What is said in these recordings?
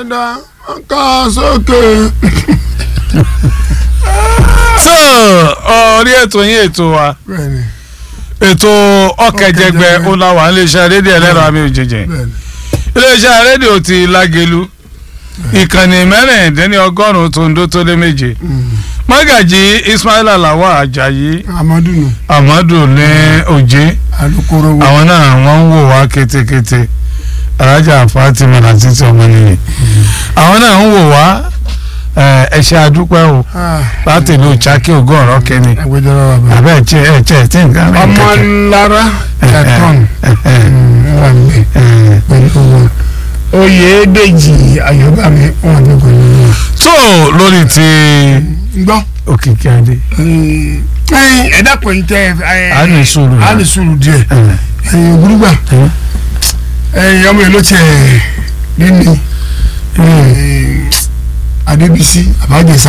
ọ̀dà ká sókè. so orí ètò yín ètò wa bẹ́ẹ̀ni ètò ọkẹjẹgbẹ Ọ̀kẹ́jẹgbẹ́. ọláwà iléeṣẹ́ rédíò ẹlẹ́rọ àmì òjèjì bẹ́ẹ̀ni. iléeṣẹ́ rédíò ti lágelu ìkànnì mẹ́rìndínlẹ́ni ọgọ́rùn-ún tó ń dó tó lé méje mọ́gàjì ismaila lawal ajayi amadu nù amadu ní òjé alukoro wo. àwọn náà wọ́n ń wò wá kétékété alájà fatima láti tí ọmọ nìyí àwọn náà ń wò wá ẹ ṣé àdúpẹ́ o láti ìlú chaki ogún ọ̀rọ̀ kẹ́ni agbẹjọ́rò wa bá. àbẹ́ ẹ̀chẹ́ ẹ̀chẹ́ tí nǹkan rẹ̀ ọmọ ńlára ẹ̀tọ́n wà mí pẹ̀lú wọn. oyè dèjì ayọ̀bámi wọn ní pẹ̀lú wọn. tó lórí ti gbọ́ òkìkí adé ẹ dákun yìí tẹ ẹ a ní sùúrù a ní sùúrù díẹ̀ ẹ̀yin ògúrúgbà ẹ̀yin ọmọ yìí ló tiẹ̀ nínú adébísí àbájẹsà.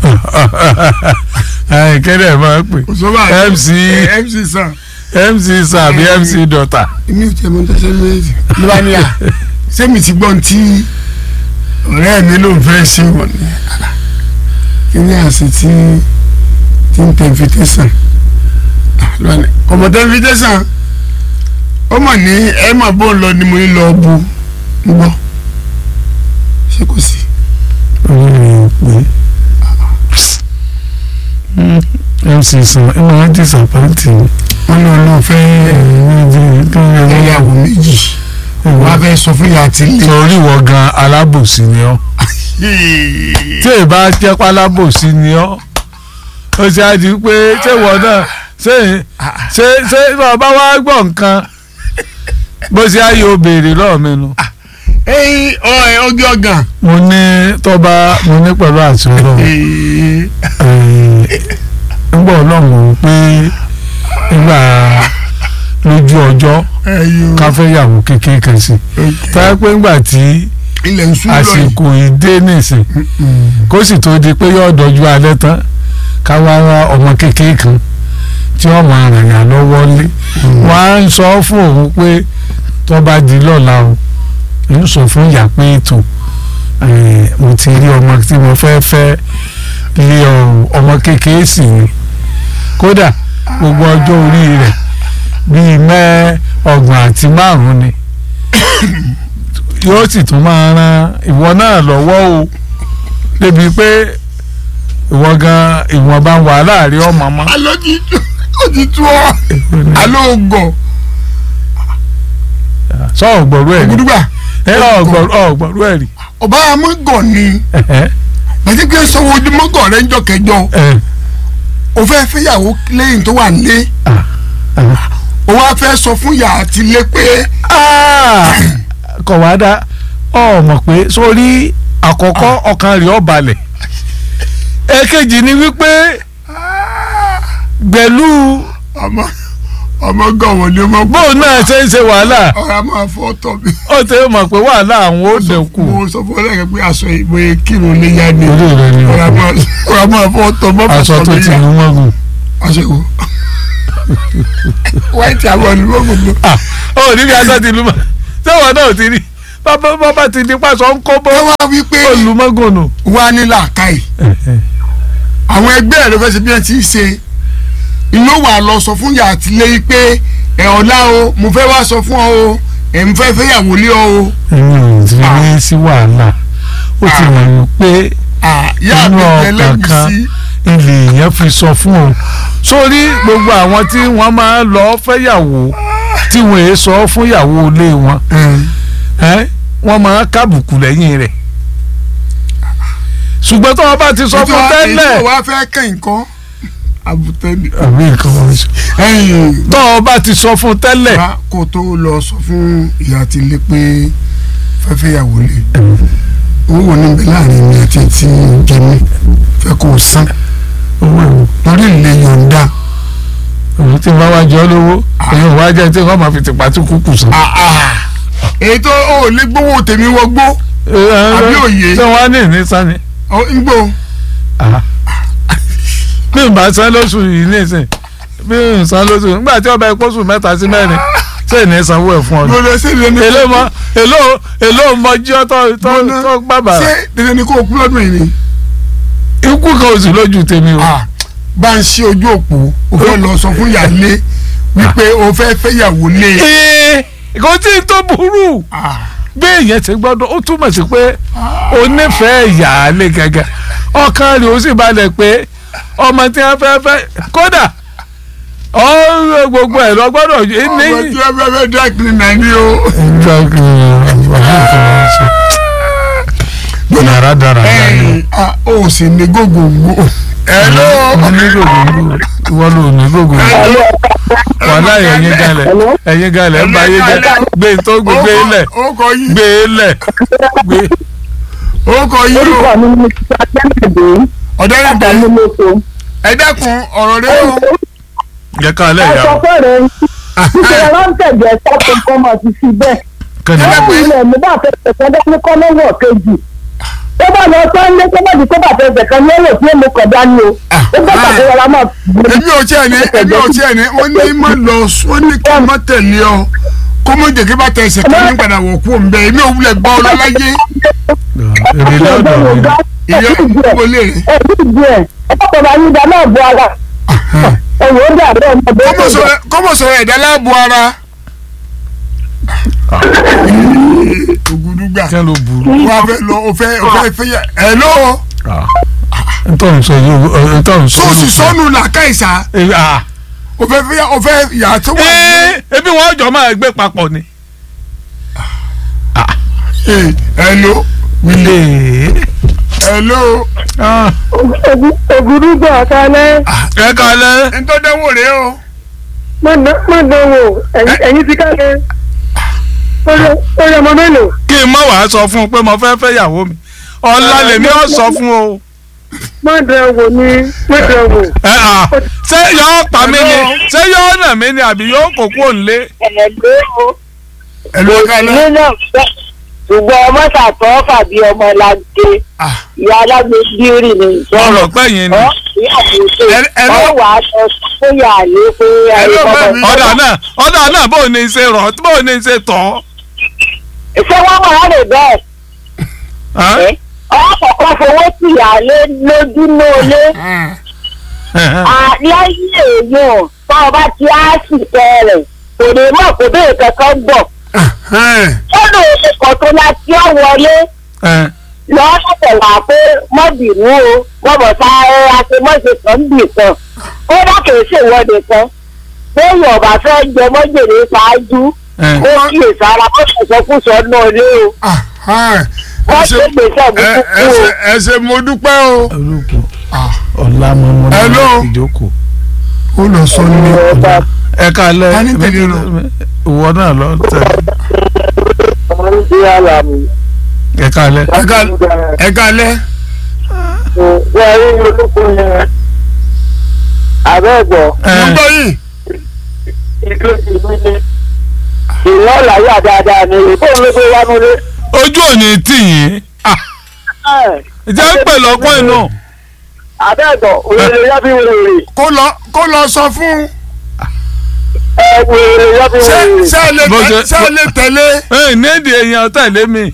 kẹ́lẹ́ máa ń pè òṣùwà MC mc sàn. mc sàbí mc dọ́tà èmi ò tiẹ̀ mọ tẹ́sán méjì ló bá ní à sẹ́mi ti gbọ́n tí ọ̀rẹ́ mi ló ń fẹ́ ṣe wọ̀n ní àlà kí ni àṣẹ tí tí ń tẹ invitation ọmọ tẹ invitation ó mọ̀ ní ẹ mà bó ń lọ ni mo ń lọ bu ń gbọ́ ṣé kò sí. mc sàn ẹ máa disappoint mi. wọ́n ní ọlọ́run fẹ́ ẹ̀yàwó méjì wọ́n á fẹ́ sọ fún ìyá àti ilé. torí wọ gan alábòsí ni ọ́ tí ì bá jẹ́ pálábòsí ni ọ́ ó ṣe á di pé ṣé ìwọ náà ṣé ṣé ṣé bàbá wa gbọ́ nǹkan bó ṣe á yóò béèrè lọ́ọ̀ mi nu. ẹyin ọ̀ẹ́ ọjọ́ gan. mo ní tọ́ba mo ní pẹ̀lú àti ọlọ́run nígbà ọlọ́run pé nígbà lójú ọjọ́ ká fẹ́ yàwó kékeré kan sí táyà pé ńgbà tí ilẹ̀ ń sún lọ yìí. àsìkò ìdé nìsín kó sì tó di pé yóò dọ̀jú alẹ́ tán ká wá wá ọmọ kékeré kan tí wọ́n máa ràn yàn lọ́wọ́ lé wọ́n á ń sọ fún òun pé tó bá di lọ́la o ń sọ fún ìyá pé ètò mo ti rí ọmọ tí mo fẹ́ fẹ́ lé ọrùn ọmọ kékeré sì ni kódà gbogbo ọjọ́ orí rẹ̀ bíi mẹ́ ọgbọ̀n àti márùn-ún ni yóò sì tún máa ran ìwọ náà lọ́wọ́ o débi pé ìwọ gan ìwọ̀nba wàhálà rí ọmọ mọ́. alo ti tu o ti tu ọ alo gọ sọ ọgbọ̀rú ẹ̀ rí ògùdùgbà ẹ ọgbọ̀rú ẹ̀ rí. ọba amọgọ ni àti pé sọwọ ojúmọgọ rẹ ń jọ kẹjọ o fẹ́ fẹ́yàwó lẹ́yìn tó wà nílé o wá fẹ́ sọ fún ìyá àti ilé pé kọ̀ wá dá ọ mọ̀ pé sórí àkọ́kọ́ ọkàn rẹ̀ ó balẹ̀ èkejì ni wípé gbẹ̀lú ọmọ ọmọ gọ̀wọ̀ ni ọmọ bóun náà ṣe ń ṣe wàhálà ọ̀rọ̀ a máa fọ́ tọ̀ mi. ó ti mọ̀ pé wàhálà àwọn ó dẹ̀kù. mo sọ fún ọlọ́run pé aṣọ ìwé kírun lè yá ni orí rẹ ni ọ̀rọ̀ a máa ọ̀rọ̀ a máa fọ́ tọ̀ mọ́ aṣọ tó ti lù mọ́gùn. aṣọ ìwò wáìtì àwọn olùmọ̀gùn ló. ó ní bí aṣọ ti lù mọ́ sẹ́wọ̀n náà ti rí bàbá ti di pàṣọ ń kó bọ́ ẹ wá wí pé olùmọ́gùn nù. wà ní làákàyè àwọn ẹgbẹ́ rẹ fẹ́ ṣe bí wọ́n ti ń ṣe inú wà lọ sọ fún yàrá àtìlẹ́yìn pé ẹ̀ ọ̀la o mo fẹ́ wá sọ fún ọ o ẹ̀ ń fẹ́ fẹ́yàwó lé ọ o. èmi ò ti rí sí wàhálà ó ti mọ̀ ní pé yá inú mi ọkàn tẹ́lẹ̀ mi kan sí. ilé yẹn fi sọ fún ọ sórí gbogbo àwọn tí wọ́n máa ń lọ fẹ́yàwó tí wọ́n èé sọ fún ìyàwó ilé wọn ẹ́ wọ́n máa ń kábùkù lẹ́yìn rẹ̀ ṣùgbọ́n tó wọn bá ti sọ fún tẹ́lẹ̀ ètò wa fẹ́ kẹ́yìn kan àbùtẹ́ni. àbí nǹkan wọn sọ ẹ̀yìn tó wọn bá ti sọ fún tẹ́lẹ̀ wá kó tó lọ sọ fún ìyá àti ilé pé fẹ́fẹ́yàwó lé owó wo ní bẹ láàrin mi àti ti jẹmí fẹ́ kó o san owó ìwò lórí ilé yọ̀ǹda òun tí wọ́n wá jọ lówó èyí ò wá jẹ́ tí wọ́n máa fi tìpá tí kúkú sàn. ètò ò lè gbowó tèmi wọgbó àbí òye. ṣé wọ́n á ní ìní sani. ń gbó bí n bá san lóṣù yìí nísìn bí n san lóṣù nígbà tí ọba ìkóṣù mẹ́ta sí mẹ́rin ṣé ní sanwó ẹ̀ fún ọ ni. lọ́dọ̀ ṣé dandan ni èló mọ èló èló mọ jí ọ tó tó Gbóná. tó gbàgbà ṣé dandan ni kó o kú lọ́dún yìí ni. ikú kan ò sí lójú tèmi o. Ah, bá ń ṣe ojú òpó o fẹ́ lọ sọ fún yàlé wípé o fẹ́ fẹ́yàwó lé e. ee kò tí ì tó burú Ah, bí èèyàn ti gbọ́dọ̀ ó túmọ̀ sí pé o nífẹ̀ẹ́ ìyáálé gẹ́gẹ́ ọkàn rẹ̀ ó sì balẹ̀ pé ọmọ tí wọ́n fẹ́ fẹ́ kódà ọ̀rọ̀ gbogbo ẹ̀ lọ gbọ́dọ̀ ní. ọmọ tí wọ́n fẹ́ fẹ́ dry cleaner ni o. yàrá dára Ẹ̀yìn, ah, o sì ní gògòǹgò. Hello. mo ní gbogbo ìwọ ló ní gbogbo wàhálà ẹ̀yin galẹ̀ ẹ̀yin galẹ̀ ń ba ayé jẹ́ gbé tó gbé gbé lẹ̀ ó kọ yí gbé lẹ̀ gbé. ó kọ yí o. orúkọ mi ni mr kennedy ọ̀dẹ́rẹ́dẹ́ adamiloko ẹ dákun ọ̀rọ̀ rẹ o. jẹ́ ká lẹ̀ ẹ yà sọ wọ́n. fẹ́rẹ̀ ìṣẹ̀lẹ̀ rántẹ̀jẹ̀ sọ́kùn kọ́mọ ti fi bẹ́ẹ̀ kẹ́ni lẹ́yìn ilẹ̀ mi bá fẹ́ tẹ̀sán dání kọ́ lọ́wọ́ kejì tó bá lọ sọ́nlé tó bá di tó bá fẹ́ tẹ̀sán lọ́wọ́ tí èmi kọ̀ dání o ó gbọ́ pàtó yàrá máa èmi ò tiẹ̀ ní èmi ò tiẹ̀ ní wọ́n ní má lọ wọ́n ní kí n má tẹ̀lé ọ kó mọ̀ jẹ́ kí bá tẹ̀ ẹsẹ̀ kan ní padà wọ̀ kú òun bẹ́ẹ̀ èmi ò wulẹ̀ gbọ́ ọ lọ́láyé èrè lọ́dọ̀ mi. ìyá ìwọlé rẹ̀. ẹ̀rí ìdí ẹ̀ ẹ̀ kọ́kọ́ bá yín dá náà bu ara ẹ̀wọ̀n ó dà bẹ́ẹ̀ ọmọ bẹ́ẹ̀ kọ́mọ̀ sọ̀rọ̀ kọ́mọ̀ sọ̀rọ̀ ẹ̀dá láàbò ara. ògùdùgbà kí ló burú. wọ́n á fẹ́ lọ o fẹ́ o fẹ́ fẹ́ yà ẹ̀ ló ntọ́ n sọ yìí ntọ́ n sọ tó o sì yìí. sọnù làkàìsà Ee, ah. o fẹ́ fẹ́ yà o fẹ́ yà tó wà ní. ee ebi wọn jọ máa gbé papọ̀ ni. ẹ̀ ẹ̀ ló ee ẹ̀ ló ah. ògùrúgbọ̀ kalẹ̀ ẹ kalẹ̀. ntọ́dẹ́wò rẹ o. má dánwò ẹ̀yìn ti kalẹ̀ ó yẹ ọmọ mélòó. kí n má wàá sọ fún un pé mo fẹ́ fẹ́ yàwó mi ọ̀la lèmi ọ̀ sọ fún o. má dán wò ní má dán wò. ẹ à ṣé yọ̀ọ́ pa mí ni ṣé yọ̀ọ́ nà mí ni àbí yóò kó kúrò nílé. ẹ̀ẹ́dẹ́ o ẹ̀ ló kalẹ̀. ilé náà fẹ́ ṣùgbọ́n ọmọ ṣàtọ́ fàbí ọmọ làǹdè Ah, ìyá alágbè bírì ní ìjọrọ̀ ọ̀rọ̀ pẹ́yìn ni. ọ́ ìyá àbòsè Ẹ- ẹ ló- ọ́ wà á sọ fún yàrá pé Ẹ ló bá mi. ọ̀dà náà ọ̀dà náà bó o ní í ṣe rọ̀ bó o ní í ṣe tọ̀ ṣé wọ́n wà á lè bẹ́ẹ̀ ọ́. ọ́ kọ̀ọ̀kan fowó tì yàrá lójú lóolé ah, lẹ́yìn èèyàn tá a bá ti á sì tẹ̀rẹ̀ kò ní mọ̀ kó bẹ́ẹ̀ kankan gbọ̀ ẹ̀, ó lè ṣe kàn tó la tí ó wọlé lọ́ọ́ ṣẹ̀ṣẹ̀ wà pé mọ́bìnú o mọ́bọ̀ tá ẹ àṣemọ́ṣe kan bì kan ó bá kìí ṣèwọ́de kan lẹ́yìn ọ̀bà fẹ́ jẹ mọ́jèrè ṣáájú ó kíyè sára ó ṣàṣọkúsọ náà lé o ah, ah. wọ́n Ẹ ṣe ṣe- gbèsè ẹ burúkú ẹ o. ṣe ẹ ṣe mo dúpẹ́ o. olùkọ́ Ah, ọ̀la mọ́mọ́ Hello. ìjókòó. ó lọ sọ ní ẹ kalẹ̀ Ta ni tẹ̀lé lọ? ìwọ náà lọ tẹ̀lé ẹ kalẹ̀. ẹ ká ẹ kalẹ̀. wọ́n rí olóko yẹn abẹ́ẹ̀gbọ́ mo gbọ́ yìí. ìlú ìlú ni ìlú ọ̀làyà dáadáa ni ìbọn ló gbé wá nílé. ojú òní tì yín jẹ́ ń pè lọ́pọ̀ inú. abẹ́ẹ̀gbọ́ òrèrè yábí wèrè kó lọ kó lọ sọ fún ẹ wèrè yábí ṣé wèrè. ṣé ẹ lè Bó tẹ- ṣe- ṣé ẹ lè tẹ̀lé. ẹ nídìí èèyàn tẹ̀lé mi.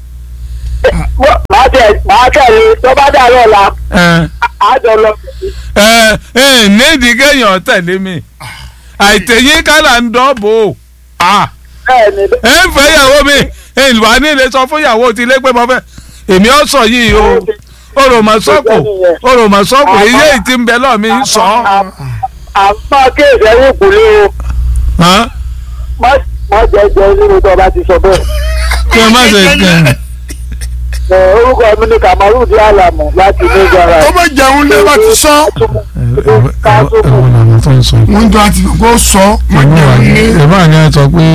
máa tẹ̀ máa tẹ̀lé tó bá dà lọ́la ẹ àjọ lọ. ẹ ẹ nídìí kéèyàn tẹ̀lé mi. àìtẹ̀yìn kálá ń dọ́bò. bẹ́ẹ̀ ni ẹ ń fẹ́ ìyàwó mi ìwà nílé sọ fún ìyàwó ti lé pé mo fẹ́ èmi ọ sọ yìí o oròmọsọkò oròmọsọkò iye ìtì ń bẹ lọ́ọ̀ mi ń sọ. àmọ́ kéèsì ẹ̀yìn kùlé o Hàn? má má jẹ́ jẹ́ nínú tó bá ti sọ bẹ́ẹ̀. kí ẹ má ṣe kẹ́ Ẹ, orúkọ mi ni kamaru di alamu láti ní gara. kó má jẹun lé bá ti sọ. ẹ̀wọ̀n làwọn tó ń sọ. mo ń tọ́ àti kó sọ má jẹun lé. ìbá ni ẹ sọ pé.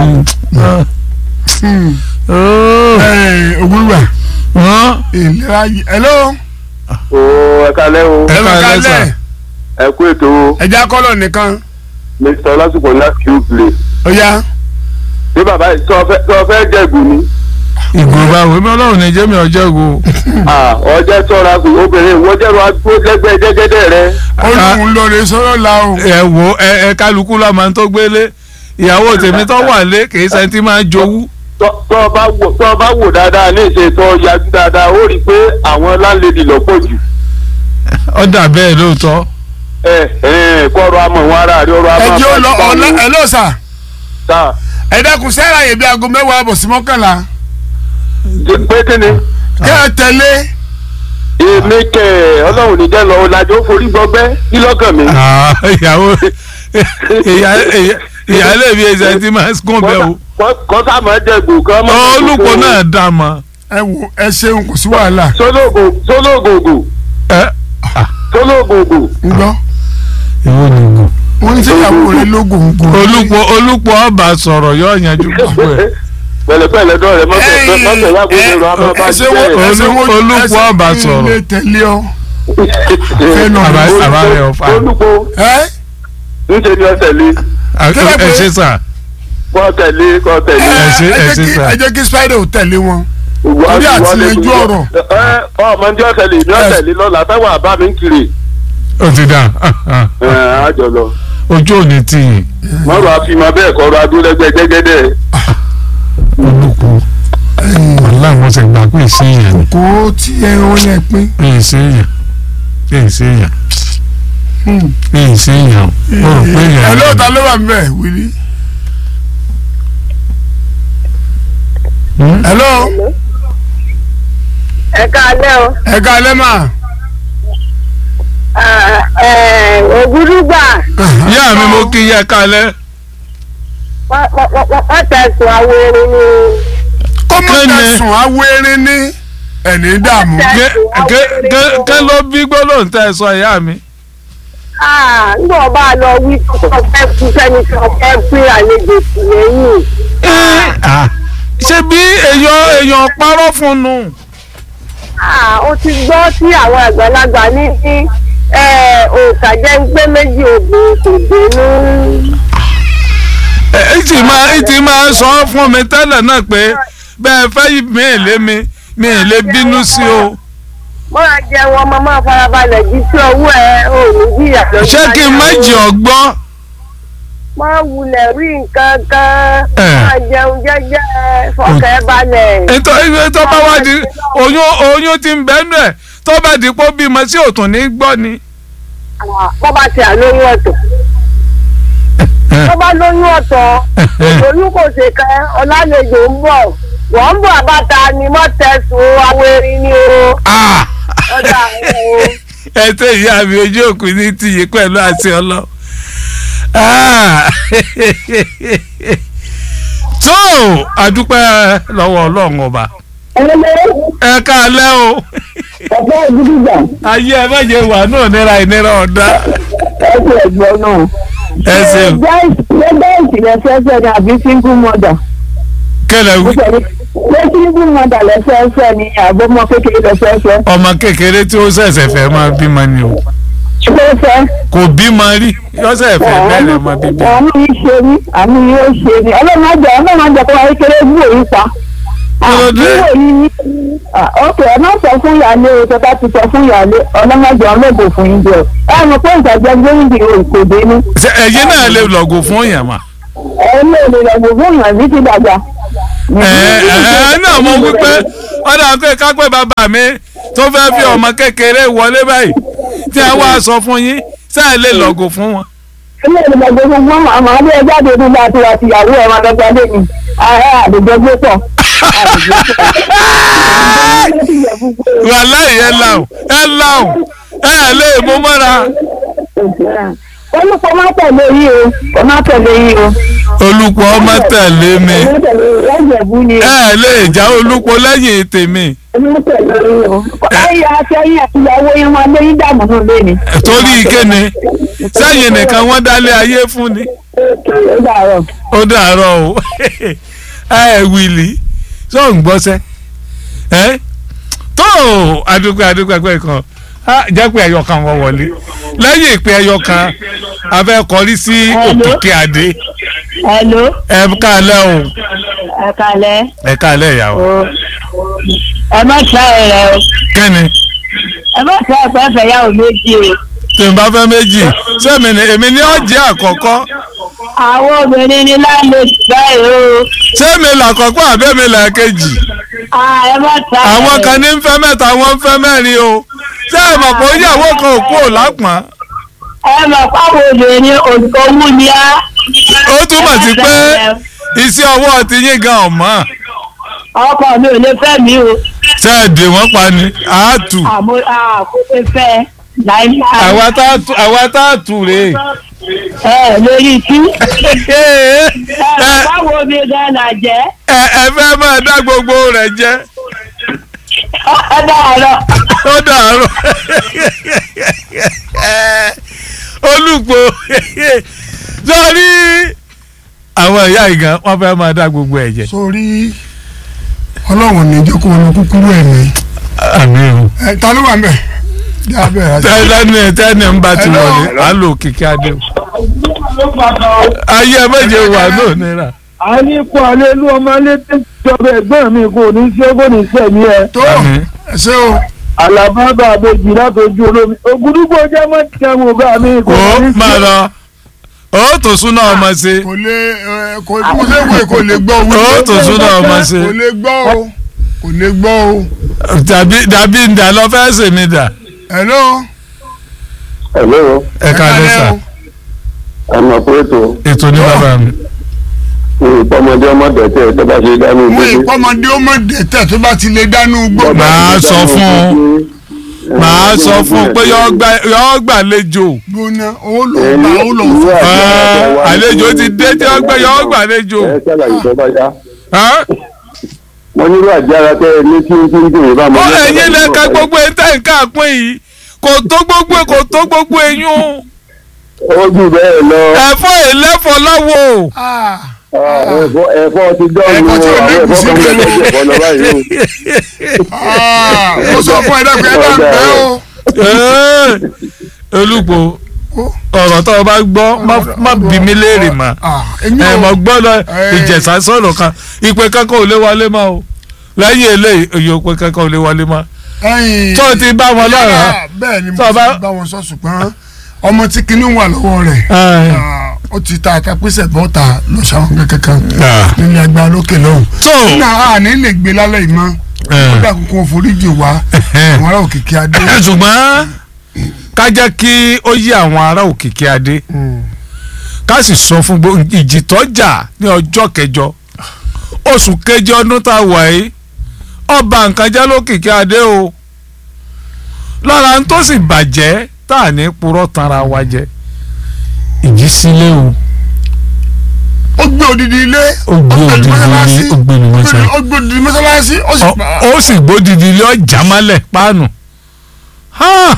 òwúrọ̀ Hàn? ìlera yìí. hello. o ẹ kalẹ́ o Ẹ ẹ ká ká lẹ́sà. lẹ̀ ẹ kú ètò o ẹja kọ́lọ̀ nìkan. mr ọlásùpọ̀ láti q play. ó yá. bí bàbá yìí sọ fẹ́ sọ fẹ́ jẹ̀gù ni. ìgò báwo èmi ọlọ́run ní jẹ́mi ọjọ́ ìgò. Ah, ọjọ́ tọ́ra kù obìnrin ìwọ jẹ́rọ agbó lẹ́gbẹ́ jẹ́gẹ́dẹ́ rẹ. ó lóun lóore sọ́rọ́ la o. ẹ wo ẹ ẹ kálukú lọ́mọ tó gbélé ìyàwó tèmi tó wà lé kì í ṣe tí máa ń jowú. tọ́ tọ́ bá wò tọ́ bá wò dáadáa ní ìṣe tó yájú dáadáa ó rí i pé àwọn láńlẹ́dì lọ́pọ̀ jù ó dà bẹ́ẹ̀ lóòótọ́. ẹ ẹ kọ́rọ̀ amọ̀ wọn ara rẹ ọ̀rọ̀ ẹ amọ̀ jẹ́ ó lọ ọ̀la ẹ ló sà ta ẹ dákun sẹ́ra yẹ bí aago mẹ́wàá àbọ̀ sí mọ́kànlá pé kí ni kẹ́ ẹ tẹ̀lé èmi kẹ ọlọ́run níjẹ́ lọ ọ̀làjò forí gbọgbẹ́ kí lọ́kàn mi. Ah, ìyàwó ìyá- ìyá- ìyáálé mi ẹsẹ̀ tí máa ń kún bẹ́ẹ̀ o. kọ́sà máa jẹ gbòòkan mọ́. olùkọ́ náà dà mọ́. ẹ wo ẹ ṣeun kò sí wàhálà sólógògò ẹ sólógògò ń gbọ́ ìwọ ni gùn. wọ́n ní sẹ́yàwó rẹ lógún gùn. olùpọ̀ olùpọ̀ ọba sọ̀rọ̀ yóò yanjú gbogbo ẹ̀. pẹ̀lẹ́pẹ̀lẹ́ dọ̀rẹ́ mọ́tò mọ́tò yàgò lérò àmọ́ bá ẹsẹ̀ wo jẹ́ ẹsẹ̀ wo Olú- olùkọ́ ẹsẹ̀ ọba mi sọ̀rọ̀. lè tẹ̀lé ọ. fẹ́nu Àbá- ọ̀rọ̀. àbá rẹ̀ ọ̀fà. olùkọ́ ẹ ńṣe ni ọ tẹ̀lé Kílẹ̀ pé- ẹ ṣe sà. kọ́ tẹ̀lé kọ́ tẹ̀lé. ẹ ṣe ẹ ẹ jẹ́ ṣe kí- sà. ẹ jẹ́ kí spider ò tẹ̀lé wọn. Ìwọ- Torí àti ìwọ lè yanjú dùn. ọ̀rọ̀. ẹ ọmọ ní ọ̀tẹ̀lé ní ọ̀tẹ̀lé lọ́la táwọn àbá mi ń kiri ó ti dà ẹ àjọ lọ. ojú ò ní tì yín. mọ́rọ̀ àfihàn bẹ́ẹ̀ kọ́rọ̀ adúlẹ́gbẹ́ jẹ́gẹ́dẹ́. olùkọ́ wàhálà wọn ti gbà pé ìṣèyàn ni kó tí ẹ wọn lẹ pín. pé ìṣèyàn pé ìṣèyàn pé ìṣèyàn ó rò pé ẹ èèyàn lóòótọ́ ló wà mbẹ́ wílí. Hmm? hello ẹ káalẹ́ o ẹ ká alẹ́ mà. ògúrúgbà ìyá mi mo kí yẹ kálẹ̀ wọ́n tẹ̀sùn àwọn erin ni kó mọ̀ Kí ni? tẹ̀sùn awérin ní ẹ̀ní dààmú. kẹ́ ló bí gbólóhùn tẹ́ ẹ sọ ìyá mi. nígbà wọn bá lọ wí tó fẹ́ kú sẹ́ni tó fẹ́ pín àlejò sí lẹ́yìn ṣé bí èèyàn èèyàn parọ́ fún un. ó ti gbọ́ tí àwọn àgbàlagbà ní ní òòkà jẹ́ ń pé méjì obìnrin kò dénú. ẹ ti máa ẹ ti máa sọ fún mi tẹ́lẹ̀ náà pé bẹ́ẹ̀ fẹ́ mi ì lé mi mi ì lè bínú sí o. máa jẹun ọmọ máa farabalẹ̀ jí sí owó ẹ ò ní jìyà lọ́jọ́ ṣé kí n má jẹ ọgbọ́n. máa wulẹ̀ rí nǹkan kan Ẹ̀. máa jẹun jẹ́jẹ́ fọkẹ́ balẹ̀. ètò ètò bá wá di oyún oyún ti ń bẹ́nu ẹ̀ tó bá di pé ó bímọ sí òtún ní gbọ́ ni. wọ́n bá ti àlóyún ọ̀tọ̀ wọ́n bá lóyún ọ̀tọ̀ oyún kò ṣe kẹ́ ọ̀làlejò ń bọ̀ wọ́n ń bọ̀ àbáta ni mọ́tẹ́sùn awérin ni o Ah! ọ̀dà ẹ̀ o. ẹ tẹ ìyá mi ojú òkú ní tìyí pẹ̀lú àti ọlọ. Ah! tó àdúpẹ́ lọ́wọ́ ọlọ́run ọba ẹ káalẹ́ o ọ̀pọ̀ ìdíjà ayé ẹ méje wà náà nira ìnira ọ̀dá ẹ̀sìn ẹ̀gbọ́n náà. ẹ ṣeun Lẹ́gbẹ́ ìsìlẹ̀ fẹ́fẹ́ ni àbí single mother. kẹlẹ wí Ṣé single mother lẹ́fẹ́fẹ́ ni àbọ̀mọ kékeré lẹ́fẹ́fẹ́? ọmọ kékeré tí ó ṣẹ̀ṣẹ̀ fẹ́ máa bímọ ni o Fẹ́fẹ́. kò bímọ rí yọ́sẹ̀ fẹ́ bẹ̀rẹ̀ mọ bíbí. Àánú yìí ṣe ní àánú yìí ó ṣe ní. Ọlọ́run àjọ ọlọ́run àjọ kó wáyé kéré bú òyìn pa. Kí ló dé? Bú òyìn ní. Ọkẹ́ ẹ má sọ fún ìyáálé o tó bá ti sọ fún ìyáálé ọlọ́run àjọ ọlọ́gbò fún yín jẹ. Ẹ mọ̀ pé ìtajà gbóyìnbí kò dé ní. Ṣé ẹ̀yin náà lè lọ́gò fún yàn mà. Ẹ lè lè lọ gbogbo ìyànjú ti dàgbà. ẹ ẹ náà mo wí pé wọ́n dà pé kápẹ́ bàbá mi tó fẹ́ fi ọmọ kékeré wọlé báyìí tí a wá sọ fún yín sáà lè lọ́gò fún wọn. ilé ìgbàgbọ́ gbogbo ọmọ àmọ́ adé jáde nígbà àti àti ìyàwó ẹ̀rọ adọ́gba lé mi ààrẹ àdìjọ gbé pọ̀. wàhálà yẹn làwọn ẹ làwọn ẹ lè mú mọ́ra. olùkọ́ má tẹ̀lé yìí o kò má tẹ̀lé yìí o. olùkọ́ ọmọ tẹ̀lé mi Má tẹ̀lé lẹ́jẹ̀bú ni o. ẹ lè já olùkọ́ lẹ́yìn tèmi má tẹ̀lé yìí o. ayé àtẹ̀yìn àti ìyàwó yẹn máa lé yín dààmú náà lé ni. torí kíni sẹ́yìn nìkan wọ́n dálé ayé fún ni. ó dàrọ̀. ó dàárọ̀ o ẹ wìlì tó ń gbọ́sẹ́ ẹ tó adúpẹ́ adúpẹ́ pẹ́ kan á jẹ́ pé ẹyọ kan wọ́n wọlé lẹ́yìn ìpè ẹyọ kan a fẹ́ kọrí sí òkìkí adé hello ẹ káalẹ́ o ẹ kalẹ̀ ẹ káalẹ́ ìyàwó o ẹ má tíra ẹ rẹ o kẹ́ni ẹ má tíra ẹ fẹ́ fẹ́ yàwó méjì o. tí n bá fẹ́ méjì sẹ́mi ni èmi ní ọ̀jẹ̀ àkọ́kọ́ àwọn obìnrin ni láńlẹ́dì báyìí o. ṣé mi làkọ́kọ́ àbẹ́ mi làkejì Ah, ẹ má ta ẹ̀. àwọn kan ní ń fẹ́ mẹ́ta wọ́n ń fẹ́ mẹ́rin o ṣé ẹ mọ̀ pé ìyàwó kan ò kú ò lápọ̀n ẹ mọ̀ páwọn obìnrin òṣòwò ni á. ó túmọ̀ sí pé iṣẹ́ ọwọ́ ti yín gan ọ̀mọ́ ọkọ mi ò lè fẹ́ mi o. ṣé ẹ dè wọ́n pa ni àátù àmọ́ àkókò fẹ́ láìláì. àwa tá a tù- àwa tá a tù rèé. ẹ lórí tí. ẹ ẹ mọ̀ páwọn obìnrin gan là jẹ́. ẹ ẹ fẹ́ máa dá gbogbo rẹ̀ jẹ́ ẹ dáhàrọ̀. ó dàárọ̀ olùpọ̀ sọ́ọ́rí àwọn ìyá ìgàn wọ́n fẹ́ máa dá gbogbo ẹ̀ jẹ́. sórí ọlọ́run ní jẹ́ kó wọn lọ kúkúrú ẹ̀mí àmì o. ẹ ta ló wà mẹ́ bí abẹ́ rẹ. tẹ́lẹ̀ni ẹ̀ tẹ́lẹ̀ ń bá ti Hello. wọlé á lò kíkí adé o. ayé ẹ méje wà náà nira. a ní kó alẹ́ lú ọmọ alẹ́ tó jọba ẹ̀gbọ́n mi kò ní ṣe kò ní sẹ̀mí ẹ̀. tó Àmín. ẹ ṣé o àlàbábà àbèjì látọjú olómi ògùdúgbò jẹ́ mọ́ tẹ̀wọ̀n bá mi kò ó ní máa lọ ó tó súná ọmọ ṣe kò lè ẹ, kò mo ṣe wò kò lè gbọ́ o ó tó súná ọmọ ṣe kò lè gbọ́ o kò lè gbọ́ o. tàbí dàbí ǹdà lọ fẹ́ sèmi dà. hello. Hello, ẹ ká ló sà ọmọ pẹ̀tọ́ ètò ní bàbá mi. ìpọ́mọdé ọmọdé tẹ̀ tó bá ṣe dánú mo ìpọ́mọdé ó mọ̀ dẹ́tẹ̀ tó bá ti lè dánú gbọ́. Màá sọ fún un. màá sọ fún un pé yọ gbàlejò gbóná owó ló ń bá owó ló ń fọ. àlejò ti dé tí wọ́n gbé yọ gbàlejò. ẹ ṣàlàyé tó bá yá. Hàn? wọ́n nílò àjára tẹ́ ẹ ní kí n kí n dùn bá ó ẹ̀yin lẹ́ka gbogbo ẹ̀ńtẹ́ nǹkan àpín yìí kò tó gbogbo kò tó gbogbo eyín ó jù bẹ́ẹ̀ lọ ẹ̀fọ́ ẹ̀lẹ́fọ́ láwo. Ah, ẹ̀fọ́ ẹ̀fọ́ ti dọ́ọ̀nù Ẹ̀fọ́ tí ò ní àwọn ẹ̀fọ́ kùsì kan kan. bẹ̀rẹ̀ ẹ̀fọ́ lọ báyìí ah, mo sọ fún ẹ dẹ́kun ẹ bá ń bẹ́ o. olùpọ̀ ọ̀rọ̀ tó o bá gbọ́ má- má bí mi léèrè mà Ah, èmi ẹ ò mọ̀ gbọ́ lọ Eh. ìjẹ̀sà sọ̀rọ̀ kan ìpè kankan ò lè wọlé mọ́ o lẹ́yìn eléyìí òye òpè kankan ò lè wọlé mọ́ ẹ̀yìn. tó o ti bá wọn lọ́rọ̀ Ah, bẹ́ẹ̀ ni mo Tó o ti bá- bá wọn sọ ṣùgbọ́n ọmọ tí kinní wà lọ́wọ́ rẹ̀ ah, ó ti ta àtàpésẹ̀ bọ́ta lọ́sàn-án kankan nílé agbára lókè lọ́hùn. tó náà a ní lè gbé lálẹ́ yìí mọ́ ó dà kókó foríjì wá àwọn ará òkìkí adé. ṣùgbọ́n ká jẹ́ kí ó yí àwọn ará òkìkí adé ká sì sọ fún gbogbo ìjì tó jà ní ọjọ́ kẹjọ oṣù kẹjọ ọdún tá a wà yìí ọba nǹkan jẹ́ lókìkí adé o lára ń tó sì bàjẹ́ tá à ní purọ́ tanra wa jẹ ìjì sílé o ó gbé odidi ilé ó gbé odidi ilé ó gbé ní mọ́ṣáláṣí ó gbé odidi mọ́sálásí ó sì pa ó sì gbódìdí ilé ọjà mọ́lẹ̀ páànù Ha!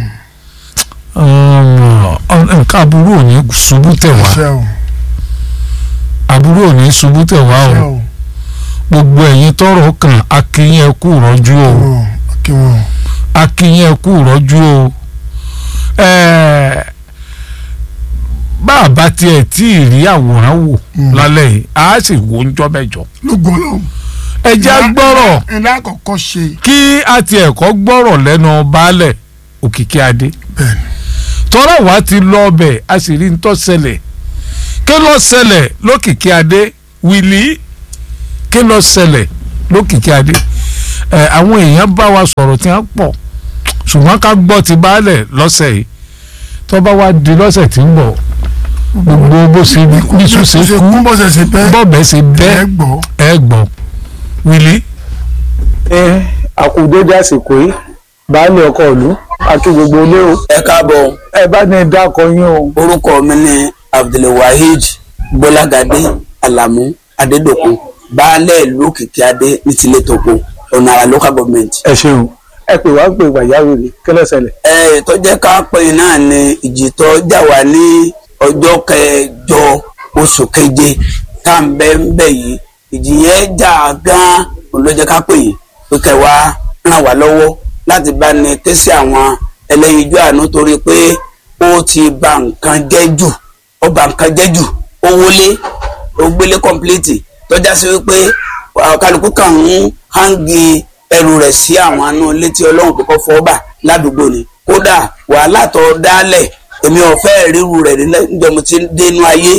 Ọ̀nà- nǹkan aburú ò ní ṣubú tẹ̀ wá ṣe o aburú ò ní ṣubú tẹ̀ wá ṣe o o gbogbo ẹ̀yin tọrọ kan akínyìn ẹkú rọ́jú o ọ̀ kí wọn. akínyìn ẹkú rọ́jú o Ẹ̀ẹ́, bá a bá tiẹ̀ tí ì rí àwòrán wò Mm. lálẹ́ yìí a sì wò ń jọ́ mẹ́jọ ló gbọ́ lọ́hùn. ẹ jẹ́ á gbọ́rọ̀ ilé àkọ́kọ́ ṣe kí a tiẹ̀ kọ́ gbọ́rọ̀ lẹ́nu baálẹ̀ òkìkí adé bẹ́ẹ̀ ni. tọ́rọ̀ wá ti lọ ọbẹ̀ a sì rí ntọ́ ṣẹlẹ̀ kí ló ṣẹlẹ̀ lókìkí adé wìlí kí ló ṣẹlẹ̀ lókìkí adé ẹ àwọn èèyàn bá wa sọ̀rọ̀ tí wọ́n pọ̀ ṣùgbọ́n ká gbọ́ ti baálẹ̀ lọ́sẹ̀ yìí tó bá wá di lọ́sẹ̀ tí ń bọ̀ gbogbo bó ṣe bísú ṣe ṣe kú kú bó ṣe ṣe bẹ́ẹ̀ bọ́ọ̀bẹ ṣe ẹ bẹ́ẹ̀ gbọ́. ẹ gbọ́ wìlí. ẹ àkùdédé àsìkò yìí baálé ọkọ ìlú àti gbogbo ilé o ẹ káàbọ̀ ẹ bá ní dákọ yín o orúkọ mi ni abdulwaheed gbọ́lágadé alamu adédọ̀kun baálé ìlú òkìkí adé ní tilé tòkó ọ̀nà àrà local government. ẹ ṣeun ẹ pè wá pé pàjáwìrì kí ló ṣẹlẹ̀. ẹ tó jẹ́ ká pè é náà ni ìjì tó jà wá ní ọjọ́ kẹjọ oṣù keje tá à ń bẹ ń bẹ yìí ìjì yẹn jà gan-an òun ló jẹ́ ká pè yìí pé kẹwàá ràn wá lọ́wọ́ láti bá ní ké sí àwọn ẹlẹ́yinjú àánú torí pé ó ti bà nǹkan jẹ́ jù ó bà nǹkan jẹ́ jù ó wọlé ó gbélé kọ́ńpìlìtì tọ́já sí wípé àwọn kálukú kan ń hangi ẹrù rẹ̀ sí àwọn àánú létí ọlọ́run kókó fọ́ọ́bà ládùúgbò ni kódà wàhálà tó dálẹ̀ èmi ò fẹ́ ríru rẹ̀ níjọ́ mo ti dénú ayé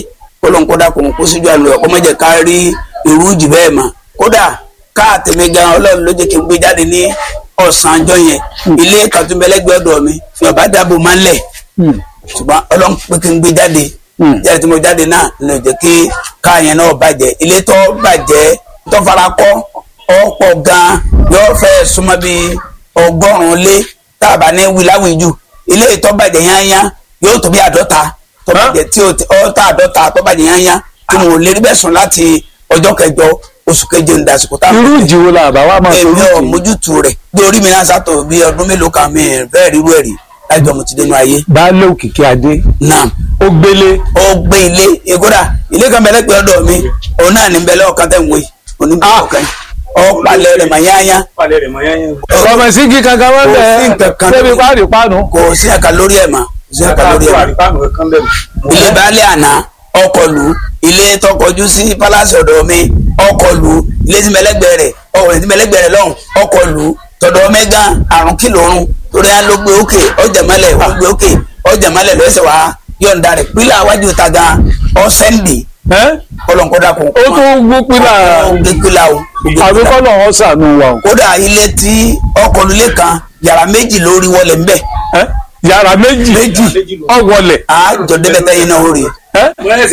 kọlọ́n kódà kò ń kó síjú àlọ́ ẹ̀kọ́ mọ́jẹ̀ ká rí irú jù bẹ́ẹ̀ mọ́ kódà káàtẹ̀mí gan ọlọ́run ló jẹ́ kí n gbé jáde ní ọ̀sán ọjọ́ yẹn ilé kàtúmbẹ́lẹ́gbẹ́ ọ̀dọ̀ mi fi ọ̀bá dáàbò máa ń lẹ̀ ṣùgbọ́n ọlọ́run pé kí n gbé jáde jáde tí mo jáde náà lè jẹ́ kí káàyẹn náà bàjẹ́ ilé tó bàjẹ́ tó fara kọ́ ọ̀pọ̀ gan yóò fẹ́ súnmọ́ bíi ọgọ́rùn-ún lé tá a bá ní wíláwìjú ilé tó bàjẹ́ yányá yóò tó bí àádọ́ta tó bàjẹ́ tí ó tá àádọ́ta tó bàjẹ́ yányá tí mo lè rí bẹ́ẹ̀ sùn láti ọjọ́ kẹjọ oṣù keje ń dasìkò tá a irú ìjì wo la bá wa máa èmi ò torí mójútu rẹ̀ bí orí mi náà sátọ̀ bí ọdún mélòó kan mi fẹ́ẹ́ rírú ẹ̀rí lájọ mo ti dénú ayé baálé òkìkí adé náà ó gbélé ó gbé ilé ìkódà ilé kan bẹ̀rẹ̀ pé ọ̀dọ̀ mi òun náà ní bẹ̀rẹ̀ ọ̀kan tẹ̀ ń wé oníbẹ̀rẹ̀ ọ̀kan ọ̀pálẹ̀ rẹ̀ mà yáyá ọmọ sí kí kankan wọn Kò sí bẹ nǹkan kan débi lórí- páàdì páànù kò sí ẹ̀ka lórí ẹ̀ mà kò sí ẹ̀ka lórí ẹ̀ mà ilé baálé àná ọkọ̀ lù ilé tọkọjú sí pálásì ọ̀dọ̀ mi ọkọ̀ lù ilé tí mẹlẹ́gbẹ̀ẹ́ rẹ̀ ọkọ̀ tí mẹlẹ́gbẹ̀ẹ́ rẹ̀ lọ́hùn ọkọ̀ lù tọ̀dọ̀ mẹ́gà àrùn kìlọ̀rùn torí á ló gbé òkè ọjà mọ́lẹ̀ ó gbé òkè ọjà mọ́lẹ̀ lọ́sẹ̀ wá yọ̀ǹda rẹ̀ pílà wájú ta gan ọ̀sẹ́ndì ẹ́ kọlọ̀nkọ́dà kò ó tún gbó pínlà ó gbé pílà o ó gbé àbí pílà. kọ́nà wọn sànù wa o kódà ilé tí ọkọ̀ lulẹ̀ kan yàrá méjì lórí wọlé ńbẹ̀ ẹ́ yàrá méjì Méjì. ọ̀wọ̀lẹ̀ àjọ débẹ̀ tẹ́yìn náà ó rí ẹ́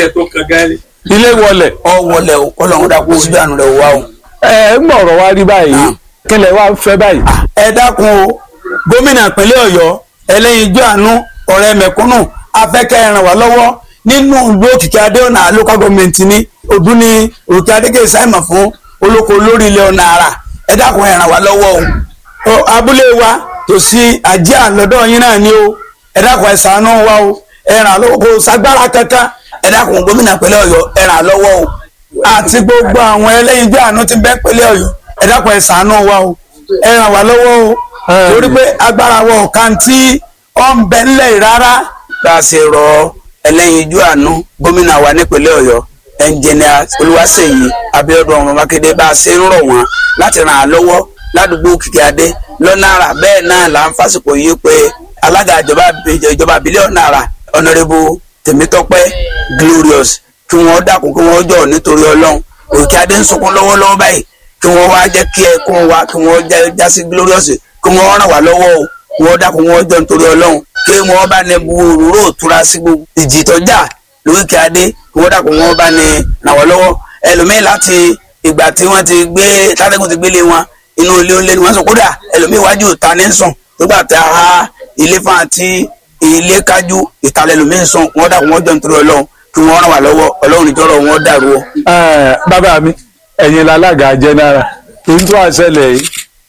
ilé wọlẹ̀ ọ wọlé o kọlọ̀nkọ́dà kó síbi àánú rẹ̀ wá o. ẹ ń gbọ̀rọ̀ wá rí báyìí Ah. kílẹ̀ wá ń fẹ́ báyìí. ẹ dákun o gómìnà ìpínlẹ̀ ọ̀yọ́ ẹlẹ́yinjú àánú ọ̀rẹ́ mẹ̀kúnnù afẹ́kẹ́ ràn wá lọ́wọ́ nínú ìlú òkìkí adéọ̀nà local government ní ọdún ní òkè adékè sáìmọ̀ fún olóko lórí ilẹ̀ ọ̀nà àrà ẹ dákun ẹ ràn wá lọ́wọ́ o Ọ, abúlé wa tòsí àjẹ́ àlọ́dọ̀ yín náà ni o ẹ dákun ẹ ṣàánú wa o ẹ ràn lọ́wọ́ kó sagbára kankan ẹ dákun gómìnà ìpínlẹ̀ ọ̀yọ́ ẹ ràn lọ́wọ́ o àti gbogbo àwọn ẹlẹ́yinjú àánú tí ń bẹ ìpínlẹ̀ ọ̀yọ́ ẹ dákun ẹ ṣàánú wa o ẹ ràn wá lọ́wọ́ o torí pé agbára wọ ọ̀kan tí ó ń bẹ ńlẹ̀ rárá. bá a ṣe rọ ẹlẹ́yinjú àánú gómìnà wa nípínlẹ̀ ọ̀yọ́ ẹnjìnìà olúwaṣèyí abíọ́dún ọmọ mákindé bá a ṣe ń rọ̀ wọ́n láti ràn án lọ́wọ́ ládùúgbò kìkì adé lọ́nà àrà bẹ́ẹ̀ náà là ń fásitì yìí pé alága ìjọba ìjọba bílíọ̀nù àrà ọ̀nàrẹ́bù tèmítọ́pẹ́ glorious kí wọ́n dákun kí wọ́n jọ nítorí ọlọ́run òkè adé ń sunkún lọ́wọ́lọ́wọ́ báyìí kí wọ́n wá jẹ́ kí ẹ kó wa kí wọ́n já- já sí glorious kí wọ́n ràn wá lọ́wọ́ o kí wọ́n dákun wọ́n jọ nítorí ọlọ́run kí wọ́n bá ní bu òróró òtura sí gbogbo ìjì tọ́jà lókè adé kí wọ́n dákun wọ́n bá ní ràn wá lọ́wọ́ ẹlòmíín láti ìgbà tí wọ́n ti gbé tátẹ́gùn ti gbélé wọn inú ilé ńlẹ́ ni wọ́n sọ kódà ẹlòmíín wájú ìta ní sùn nígbà tí a ha ilé fún àti ilé kájú ìtàlẹ̀ ẹlòmíín sùn wọ́n dákun wọ́n jọ nítorí ọlọ́run kí wọ́n ràn wá lọ́wọ́ ọlọ́run ìjọ́rọ̀ wọn dàrú o. Ẹ, bàbá mi ẹ̀yin lalága jẹ́nára èyí tó àṣẹlẹ̀ yìí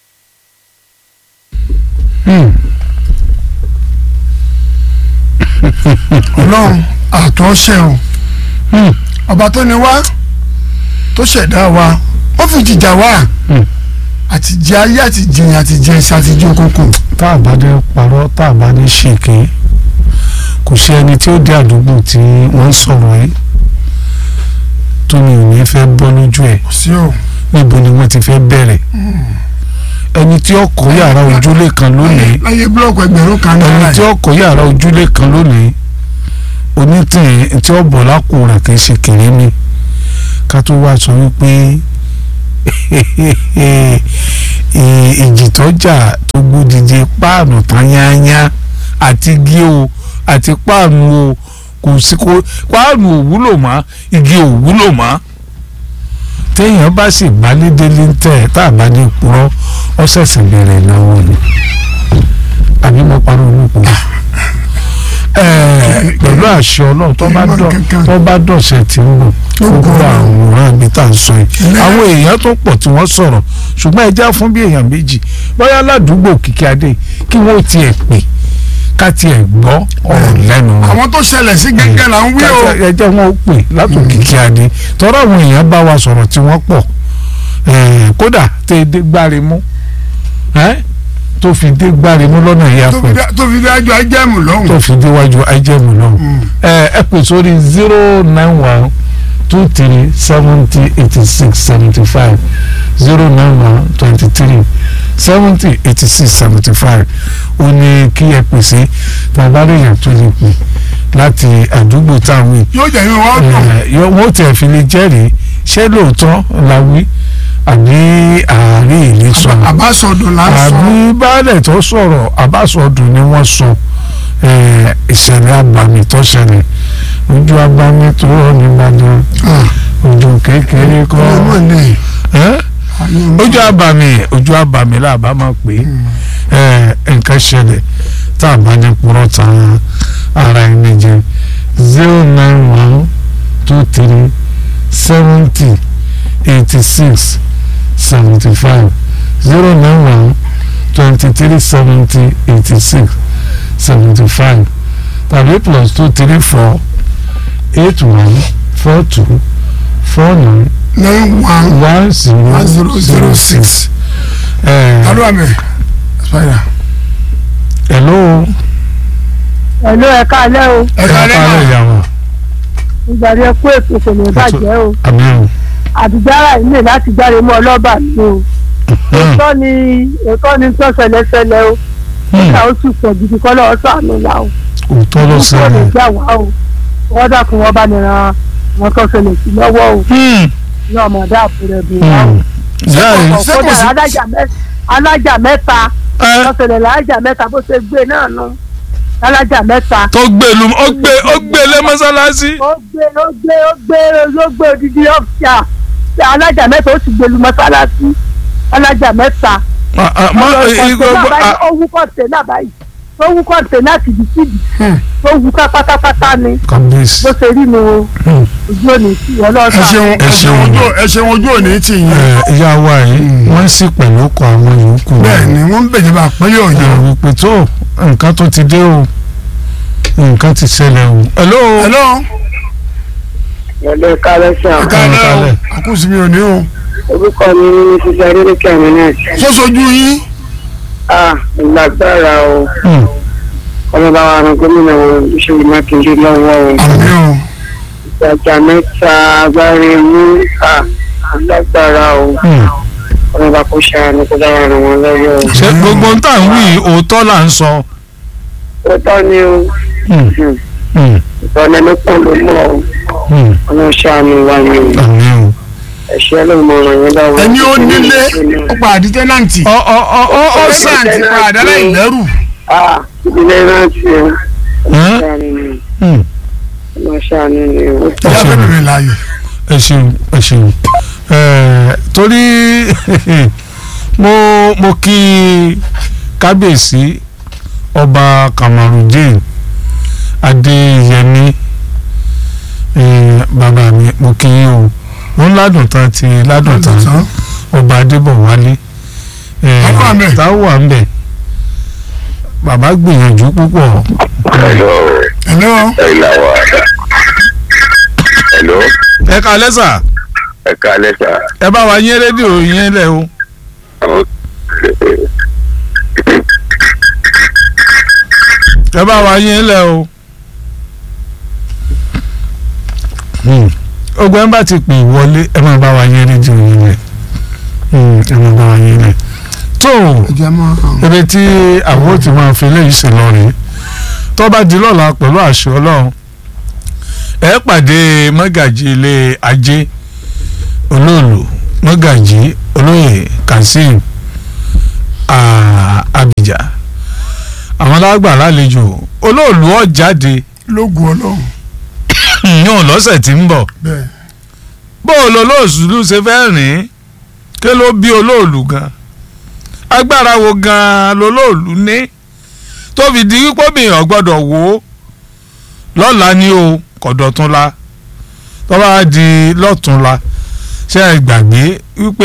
ọlọ́run àtọ́ṣe o ọba tó ní wá tó ṣẹ̀dá wa ó fi jìjà wá àti jẹ ayé àti jìyàn àti jẹ iṣẹ́ àti jẹ okòkò tá a bá dé parọ́ tá a bá dé ṣèké kò sí ẹni tí ó dé àdúgbò tí wọ́n ń sọ̀rọ̀ yìí tó ní òní fẹ́ bọ́ lójú ẹ̀ kò sí o níbo ni wọ́n ti fẹ́ bẹ̀rẹ̀ ẹni tí ó kọ́ yàrá ojúlé kan lónìí láyé búlọ̀kù ẹgbẹ̀rún kan ẹni náírà tí ó kọ́ yàrá ojúlé kan lónìí onítìrín tí ó bọ̀ lápò rẹ̀ kì í ṣe kéré mi ká tó wá sọ wípé ìjì tọ́jà tó gbódìdí páànù tán yányá àti igi o àti páànù o kò sí kó páànù ò wúlò mọ́ igi ò wúlò mọ́ téèyàn bá sì gbálédélé ń tẹ̀ tá a bá ní purọ́ ó ṣẹ̀ṣẹ̀ bẹ̀rẹ̀ náwó ni àbí mo parọ́ olóko pẹ̀lú àṣẹ ọlọ́run tó bá dọ̀ tó bá dọ̀sẹ̀ tí ń bọ̀ gbogbo àwòrán ibi tá à ń sọ yìí àwọn èèyàn tó pọ̀ tí wọ́n sọ̀rọ̀ ṣùgbọ́n ẹja fún bí èèyàn méjì bóyá ládùúgbò kìkì adé kí wọ́n tiẹ̀ pè ká tiẹ̀ gbọ́ ọ̀rọ̀ lẹ́nu wọn àwọn tó ṣẹlẹ̀ sí gẹ́gẹ́ là ń wí o ẹ jẹ́ wọn ó pè látòkè kí a dé tọ́rọ àwọn èèyàn bá wa sọ̀rọ̀ tí wọ́n pọ̀ kódà tẹ ẹ dé gbáre mú tó fi dé gbáre mú lọ́nà ìyá tó fi pẹ̀ dé- tó fi dé ajọ ajẹ́mù lọ́hùn tó fi déwájú ajẹ́mu náà ẹ ẹ pè sórí zero nine one two three seventy eighty six seventy five zero nine one twenty three seventy eighty six seventy five ó ní kí ẹ pèsè tàbá lèèyàn tó lè pè láti àdúgbò táwọn yìí yóò jẹ́ yín wọ́n dùn Eh, yọ- wọ́n tẹ̀ fi lè jẹ́rìí ṣé lóòótọ́ la wí àbí àárín ìlú sọ̀rọ̀ àbásọdùn là ń sọ àbí baálẹ̀ tó sọ̀rọ̀ àbásọdùn ni wọ́n sọ eh, ìṣẹ̀lẹ̀ abàmì tó ṣẹlẹ̀ ojú abàmì tó rọ̀ ní Ìbàdàn ojú kékeré kọ́ ọmọ ní Eh? ojú abàmì ojú abàmì làbá máa pè é Eh, nǹkan ṣẹlẹ̀ tá a bá ní purọ́ tan ara ẹni jẹ zero nine one two three seventy eighty six seventy five zero nine one twenty three seventy eighty six seventy five tàbí plus two three four eight one four two four nine nine one one zero One zero zero six. ẹ alo amẹ spider hello ẹ̀lú ẹ̀ka alẹ́ o ẹ ká lẹ́yìn káàárọ̀ ìyàwó ìgbàdí ẹkú ètò kò ní bàjẹ́ o àmì ò àdìjára ilé láti jáde mọ́ ọlọ́ba mi o òótọ́ ni òótọ́ ni tó ṣẹlẹ̀ ṣẹlẹ̀ o nígbà ó sì pọ̀ gidi kọ́ lọ́wọ́ sànù là o òótọ́ ló kò lè ṣẹlẹ̀. gbà wá o wọ́n dàkún wọn bá nìran wọn tó ṣẹlẹ̀ sí lọ́wọ́ o ní ọmọdé àbúrò ẹ̀bùn wa o. ìyá yìí ṣé kò kódà sí- alájà mẹ́- alájà mẹ́ta ẹ, tó ṣẹlẹ̀ lálájà mẹ́ta bó ṣe gbé náà nù alájà mẹ́ta tó gbé lu ó gbé ó gbé lé mọ́sálásí. ó gbé ó gbé ó gbé ó gbé odidi ọ́fíà alájà mẹ́ta ó sì gbé lu mọ́sálásí alájà mẹ́ta Ah, ah, mọ ìgbogbo ah, ó wú kọ́ńténà báyìí ó wú kọ́ńténà tìbítìbí ó wú ká pátápátá ni kábíyèsí. bó ṣe rí nu o Hmm. ojú òní sí ẹ ọlọ́sà ṣeun ẹ ṣeun ojú ẹ ṣeun ojú òní tì yín ẹ, ìyá wa yìí wọ́n sì pẹ̀lú ọkọ̀ àwọn yòókù. bẹ́ẹ̀ ni wọ́n ń bèjọba àpẹẹrẹ ẹ ọ̀yọ́ wípé tó nǹkan tó ti dé o nǹkan ti ṣẹlẹ̀ o. hello. hello ẹ̀lẹ́ kálẹ́sàn ẹ ká lẹ́ o kalẹ̀. àkóso mi ò ní o orúkọ mi ní sísá adélékè àmì náà sọ́sọ́jú yín a ìlágbára o Hmm. ọlọ́ba wa ran gómìnà wọn ìṣèlú mákindé lọ́wọ́ o àmì o ìtajà mẹ́ta agbára ewu a ìlágbára o Hmm. ọlọ́ba kò ṣàánú kó dára ràn wọ́n lọ́wọ́ o. ṣé gbogbo ń tà ń wí òótọ́ là ń sọ. ó tọ́ ni o Hmm. Hmm. ìtọ́ni ló pọ̀ ló mọ̀ o Hmm. ọlọ́run ṣàánú wa ni o àmì o. ẹ̀ṣẹ́ ló mọ ọ̀ràn yẹn lọ́wọ́. ẹni ó nílé ó pa àdí tẹ́nàntì ọ ọ ọ ọ ọ sàn. tẹ́nàntì pa àdálẹ́ ìlẹ́rù a ìdílé rántí o Hàn? ọlọ́run ṣàánú ni Hmm. ọlọ́run ṣàánú ni o. ìyá fẹ́ bèrè láàyè ẹ ṣeun ẹ ṣeun ẹ torí mo mo kí kábíyèsí ọba kamarudin adéyẹmí ẹ bàbá mi mo kí yín o wọn ládùn tán ti ládùn tán tán ọba adébọwálé ẹ Bàbá mi. táwọn wà ń bẹ bàbá gbìyànjú púpọ̀ Hello, hello ẹ̀la wa. Hello, ẹ kalẹ́ sà ẹ káalẹ́ sà. ẹ bá wa yín rédíò yín lẹ o. ẹ bá wa yín lẹ o. ogun ẹ bá ti pè wọlé ẹ máa bá wa yín rédíò yín lẹ ẹ máa bá wa yín lẹ. tó ìjà máa hàn ibi tí àwọn ò ti máa fi léyìí sí lọ rèé tó bá di lọ́la pẹ̀lú àṣẹ ọlọ́run ẹ pàdé mọ́gàjì ilé ajé olóòlù mọ́gàjì olóyè kazeem ah, abija àwọn alágbà lálejò olóòlù ó jáde lógun ọlọ́run yàn lọ́sẹ̀ tí ń bọ̀ bẹ́ẹ̀ bó o lo olóòlù ṣe fẹ́ rìn kí ló bí olóòlù gan agbára wo gan lolóòlù ní tó fi di wípé obìnrin gbọ́dọ̀ wò ó lọ́la ni o kọ̀dọ̀túnla tó bá di lọ́túnla ṣe é gbàgbé wípé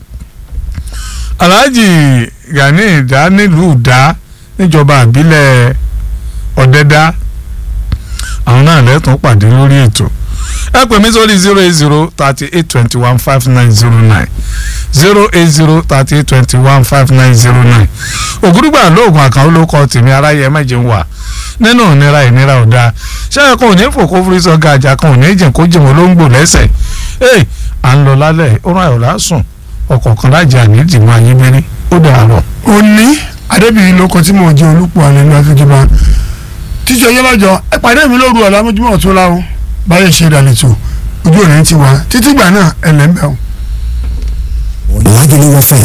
Alhaji Gani Ìdá nílùú Ìdá níjọba àbílẹ̀ Ọ̀dẹ́dá àwọn náà lẹ́tọ̀ọ́ pàdé lórí ètò ẹ pè mí sórí zero eight zero thirty eight twenty one five nine zero nine zero eight zero thirty eight twenty one five nine zero nine ògúrúgbà lóògùn àkànwó ló kọ tèmi aráyé ẹ̀mẹ́jẹ̀ ń wà nínú ìnira ìnira ọ̀dà ṣẹ́yìn kan ò ní fò kó fúri sọ gàjà kan ò ní jìn kó jìn wọ́n ló ń gbò lẹ́sẹ̀ ee à ń lọ lálẹ́ ó rán àyọ̀lá sùn ọkọ̀ kan lájà ní ìdìmọ̀ ayé mẹ́rin ó dàrọ̀. òní adébíyí ló kọ tí mo jẹ olùpọ̀ àlẹ́ ní afẹ́jọba tí títí ọjọ́ lọ́jọ́ ẹ pàdé mi lóru ọ̀la mójúmọ́ ọ̀tún láwọn báyẹ̀ ṣe ìdàlejò ojú òní ti wá títí gbà náà ẹ̀ lẹ́ńbẹ̀ọ́. Lagelu FM